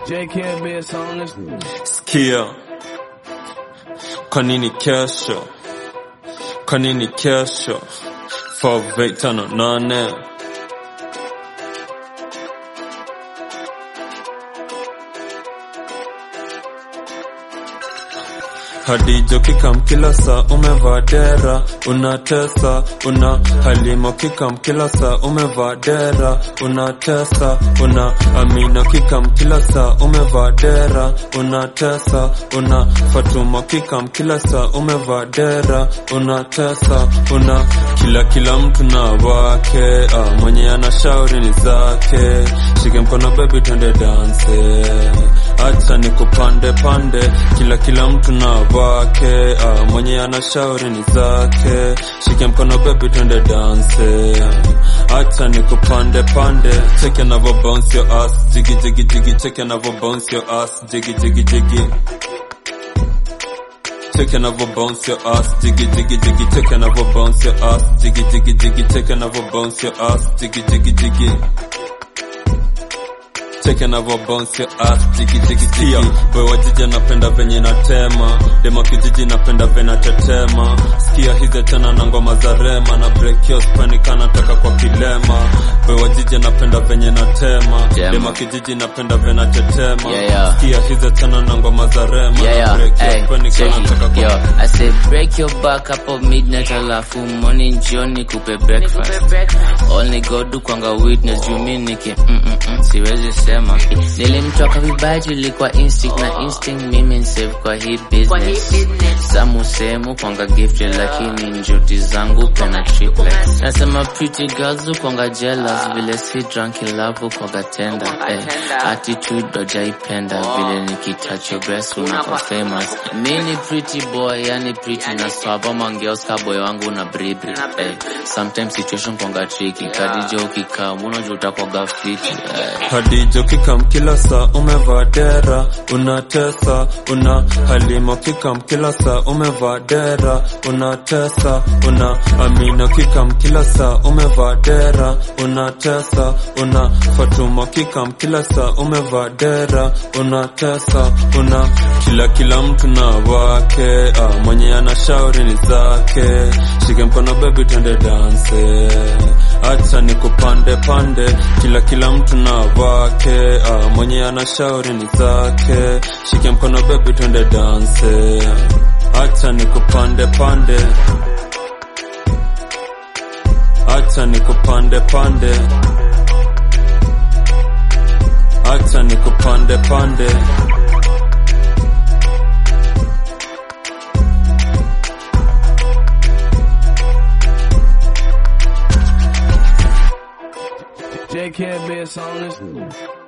J can't be a on this. Sikia, kwa nini kesho? Kwa nini kesho? 5858 Hadijo kikam kila saa umevaa dera unatesa una halima kikam kila saa umevaa dera unatesa una amina kikam kila saa umevaa dera unatesa una fatuma kikam kila saa umevaa dera unatesa una kila kila mtu na wake ah, mwenye ana shauri ni zake shike mkono baby twende dance acha nikupande pande kila kila mtu na wake ah, mwenye ana shauri ni zake shike mkono baby twende dance acha nikupande pande check anavo bounce your ass jiggy jiggy jiggy check anavo bounce your ass jiggy jiggy jiggy Check another bounce your ass, jiggy jiggy jiggy. Check another bounce your ass, jiggy jiggy jiggy. Check another bounce your ass, jiggy jiggy jiggy. Check another bounce your ass, jiggy jiggy jiggy. Boy wa jiji napenda venye natema, dema kijiji napenda venye tetema. Sikia hizi tena na ngoma za rema na break your spine kana taka kwa kilema. Boy wa jiji napenda venye natema, Tema. dema kijiji napenda venye tetema. Yeah, yeah. Sikia hizi tena na ngoma za rema Yeah, na yeah, break your hey, spine check kana taka it, kwa yo. I said break your back hapo midnight alafu morning jioni kupe breakfast. Only God do kwanga witness juu mi niki mm, mm, mm, siwezi sema. Nilimtoka vibaya juu ilikuwa instinct na instinct mimi nsave kwa hii business. Samu sehemu kwanga gifted lakini njoti zangu pena triplets. Nasema pretty girls do kwanga jealous vile si drunk in love kwanga tender. Eh, attitude dojaipenda vile nikitouch your breast unakuwa famous. Mini pretty boy yani pretty na swaba mangeuska boy wangu na bribri. Eh, sometimes situation kwanga tricky kadija ukikaa unajua utakwaga fiti. Eh. Hadijo kikam kila saa umevaa dera unatesa una halima kikam kila saa umevaa dera unatesa una amina kikam kila saa umevaa dera unatesa una fatuma kikam kila saa umevaa dera unatesa una kila kila mtu na wake ah, mwenye ana shauri ni zake shike mkono baby twende dance acha nikupande pande kila kila mtu na wake ah, mwenye ana shauri ni zake shike mkono baby twende dance acha nikupande pande acha nikupande pande acha nikupande pande J can't be a on this.